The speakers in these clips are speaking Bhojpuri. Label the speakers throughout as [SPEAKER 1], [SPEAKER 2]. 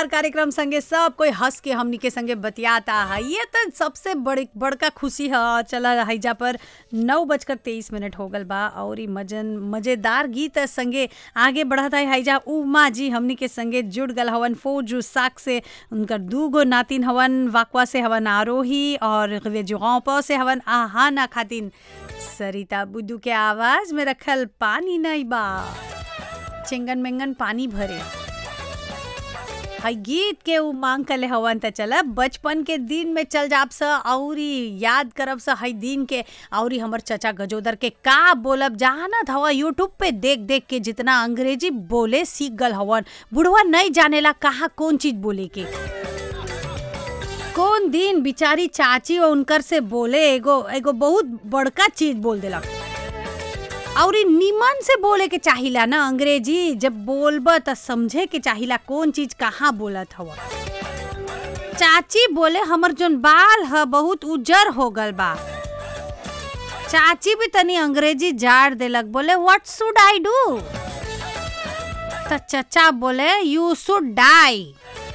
[SPEAKER 1] परिवार कार्यक्रम संगे सब कोई हंस के हमनी के संगे बतियाता है ये तो सबसे बड़ी बड़का खुशी है चला हैजा पर नौ बजकर तेईस मिनट हो गल बा और ई मजन मजेदार गीत संगे आगे बढ़त है हैजा उमा जी हमनी के संगे जुड़ गल हवन फौजू साक से उनकर दूगो नातिन हवन वाकवा से हवन आरोही और जुगाव से हवन आहाना खातिन सरिता बुद्धू के आवाज में रखल पानी नहीं बा चिंगन मेंगन पानी भरे हई गीत के उ मांग कले हवन त चला बचपन के दिन में चल जाब स औरी याद करब स हई दिन के औरी हमर चचा गजोदर के का बोलब जानत हवा यूट्यूब पे देख देख के जितना अंग्रेजी बोले सीख गल हवन बुढ़वा नहीं जानेला कहा कौन चीज बोले के कौन दिन बिचारी चाची और उनकर से बोले एगो एगो बहुत बड़का चीज बोल देलक और ई निमन से बोले के चाहिला ना अंग्रेजी जब बोलब त समझे के चाहिला कौन चीज कहाँ बोलत हवा चाची बोले हमर जोन बाल ह बहुत उजर हो गल बा चाची भी तनी अंग्रेजी जाड़ देलक बोले व्हाट शुड आई डू त चचा बोले यू शुड डाई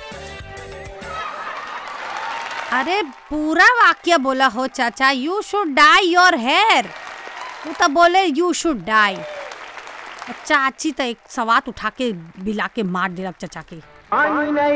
[SPEAKER 1] अरे पूरा वाक्य बोला हो चाचा you should dye your hair वो तो बोले यू शुड डाई चाची तो एक सवात उठा के बिला के मार दिलक चचा के
[SPEAKER 2] पानी नहीं